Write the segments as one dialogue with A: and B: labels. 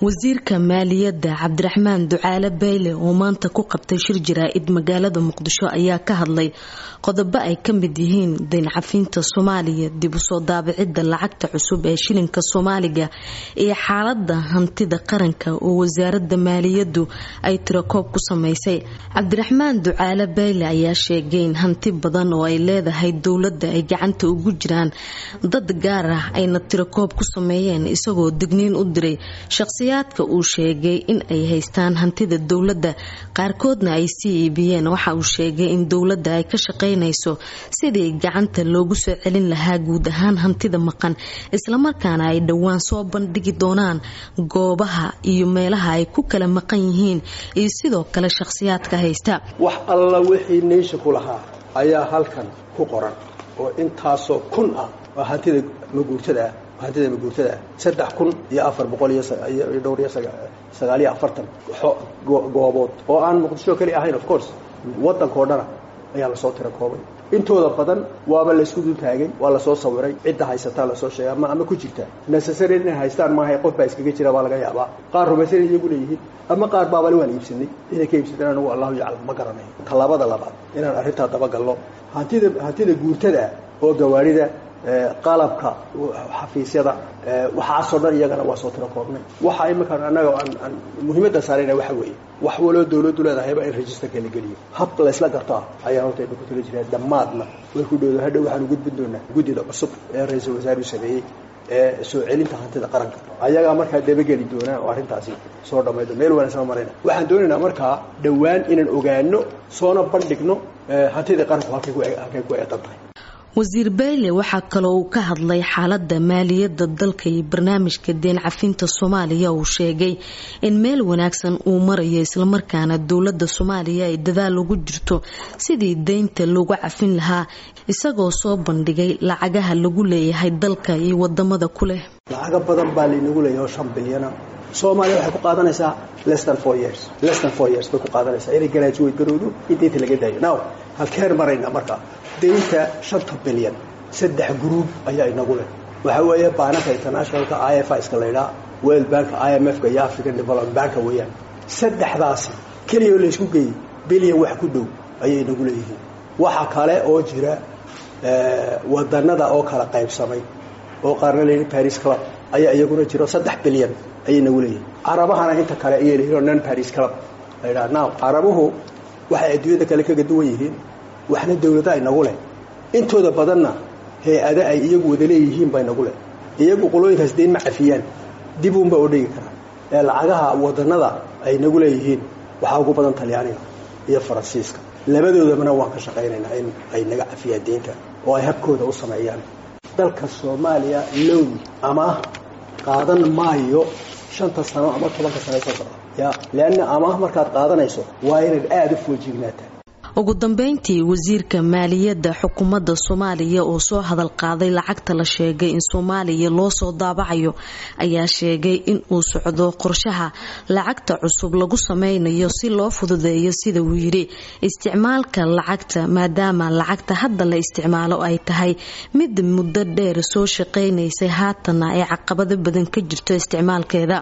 A: wasiirka maaliyadda cabdiraxmaan ducaale bayle oo maanta ku qabtay shir jaraa-id magaalada muqdisho ayaa ka hadlay qodobo ay ka mid yihiin dayn cafinta soomaaliya dib usoo daabicidda lacagta cusub ee shilinka soomaaliga iyo xaalada hantida qaranka oo wasaaradda maaliyaddu ay tirakoob ku sameysay cabdiraxmaan ducaale bayle ayaa sheegay in hanti badan oo ay leedahay dowladda ay gacanta ugu jiraan dad gaar ah ayna tirakoob ku sameeyeen isagoo digniin u diray shaqsiyaadka uu sheegay in ay haystaan hantida dowladda qaarkoodna ay sii iibiyeen waxa uu sheegay in dowladda ay ka shaqaynayso sidii gacanta loogu soo celin lahaa guud ahaan hantida maqan islamarkaana ay dhowaan soo bandhigi doonaan goobaha iyo meelaha ay ku kala maqan yihiin iyo sidoo kale shaqsiyaadka haysta
B: wax alla wixii neysha ku lahaa ayaa halkan ku qoran oo intaasoo kun ah oo hantida maguurtada ah hantida maguurtada saddex kun iyo afar boqol iyo dhowr iyo sagaal iyo afartan goobood oo aan muqdisho keli ahayn of course waddankao dhana ayaa lasoo tira koobay intooda badan waaba laysku dul taagay waa lasoo sawiray cidda haysataa lasoo sheegay ama ama ku jirta necessary inay haystaan maaha qof baa iskaga jira baa laga yaabaa qaar rumaysan iyagu leeyihiin ama qaar baabale waan iibsanay inay ka iibsadeen anigu allahu yaclam ma garanayo tallaabada labaad inaan arrintaa dabagalno hantida hantida guurtada oo gawaarida qalabka xafiisyada waxaasoo dhan iyagana waa soo tiro koobnay waxa iminkaan annaga aan muhiimadda saarayna waxa weeye wax waloo dawladdu leedahayba in registerka la geliyo hab laysla garto ah ayaa horta ina ku tala jiraa dhammaadna way ku dhowda hadhow waxaanu gudbin doonaa guddida cusub ee ra-iisul wasaaruhu sameeyey ee soo celinta hantida qaranka ayagaa markaa dabageli doonaa oo arrintaasi soo dhammaydo meel wanaagsan marayna waxaan doonaynaa markaa dhowaan inaan ogaano soona bandhigno hantidii qaranku halkay ku eedan tahay
A: wasiir bayle waxaa kaloo uu ka hadlay xaalada maaliyadda dalka iyo barnaamijka deen cafinta soomaaliya uu sheegay in meel wanaagsan uu marayo islamarkaana dowlada soomaaliya ay dadaal ugu jirto sidii deynta loogu cafin lahaa isagoo soo bandhigay lacagaha lagu leeyahay dalka iyo wadamada ku leh
B: lacago badan baa laynagu leeyahay oo shan bilyana soomaaliya waxay ku qaadanaysaa less than four years less than four years bay ku qaadanaysaa inay graduate garowdo in deynta laga daayo now halkeen marayna markaa deynta shanta bilyan saddex gruub ayaa inagu leh waxaa weeye baanaka internationalka i f iska laydhaa world banka i m f-ka iyo african development banka weeyaan saddexdaasi keliya oo laysku geeyey bilyan wax ku dhow ayay inagu leeyihiin waxa kale oo jira wadanada oo kala qaybsamay oo qaarna layidhi paris club ayaa iyaguna jiro saddex bilyan ayay nagu leeyihin carabahana inta kale ayay leeyihin oo non paris club laydhaha now carabuhu waxay adduunyada kale kaga duwan yihiin waxna dawlada inagu leh intooda badanna hay-ada ay iyagu wada leeyihiin baa inagu leh iyagu qolooyinkaas deyn ma cafiyaan dib uunba oo dhigi karaa ee lacagaha wadanada ay nagu leeyihiin waxaa ugu badan talyaaniga iyo faransiiska labadoodabana waan ka shaqaynaynaa in ay naga cafiyaan deynta oo ay habkooda u sameeyaan dalka soomaaliya lown amaah qaadan maayo shanta sano ama tobanka sano soo socda ya leanna amaah markaad qaadanayso waa inaad aada u foojignaata
A: ugu dambeyntii wasiirka maaliyadda xukuumadda soomaaliya oo soo hadal qaaday lacagta la sheegay in soomaaliya loo soo daabacayo ayaa sheegay in uu socdo qorshaha lacagta cusub lagu sameynayo si loo fududeeyo sida uu yidhi isticmaalka lacagta maadaama lacagta hadda la isticmaalo ay tahay mid muddo dheer soo shaqaynaysay haatanna ay caqabado badan ka jirto isticmaalkeeda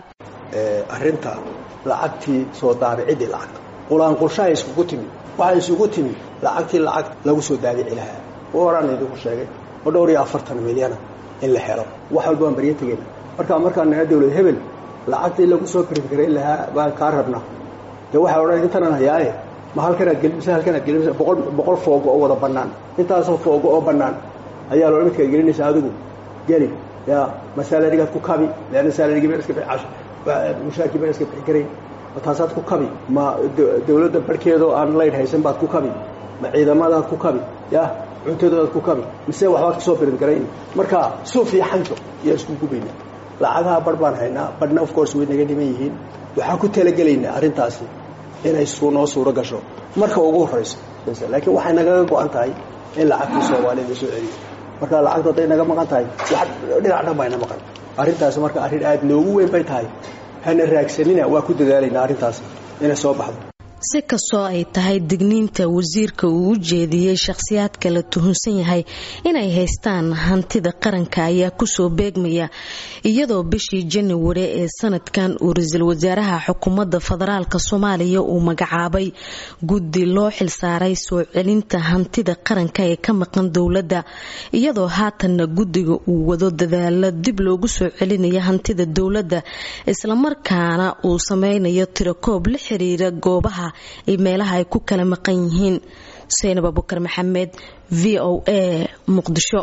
B: arinta lacagtii soo daabicidii lacagta qulaanqulshaha iskugu timi waxay isugu timi lacagtii lacag lagu soo daabici lahaa horaan idinku sheegay oo dhowr iyo afartan milyana in la helo wax walba waan baryo tegeyna markaa markaan naha dawlad hebel lacagtii lagu soo karifgarayn lahaa baan kaa rabnaa dee waxay odhan intanan hayaaye ma halkanaad gelimisa halkanaad gelimisa boqol boqol foogo oo wada bannaan intaasoo foogo oo bannaan ayaa loo midkaad gelinaysa adigu geli ya ma salarigaad ku kabi leanna salarigii baan iska bixi mushaarkii baan iska bixi karayn taasaad ku kabi ma dawladda barhkeedoo aan laydh haysan baad ku kabi ma ciidamadaad ku kabi ya cuntadoodaad ku kabi mise waxbaad kasoo biringarayn marka suuf iyo xanjo yaa isku gubayna lacagaha barh baan haynaa barhna of course way naga dhiman yihiin waxaan ku talagelaynaa arrintaasi inay noo suuro gasho marka ugu horrayso laakiin waxay nagaga go-an tahay in lacagtii soomaalida la soo celiyo marka lacagtu hadday naga maqan tahay wax dhinac dhan bayna maqan arrintaasi marka arrin aada noogu weyn bay tahay hana raagsanina waa ku dadaalaynaa arrintaas inay soo baxdo
A: si kastoo ay tahay digniinta wasiirka uu u jeediyey shakhsiyaadka la tuhunsan yahay inay haystaan hantida qaranka ayaa kusoo beegmaya iyadoo bishii januari ee sanadkan uu ra-iisul wasaaraha xukuumadda federaalk soomaaliya uu magacaabay guddi loo xilsaaray soo celinta hantida qaranka ee ka maqan dowladda iyadoo haatanna guddiga uu wado dadaalo dib loogu soo celinayo hantida dowladda islamarkaana uu sameynayo tirakoob la xiriira goobaha iyo meelaha ay ku kala maqan yihiin seynab abukar maxamed v o a muqdisho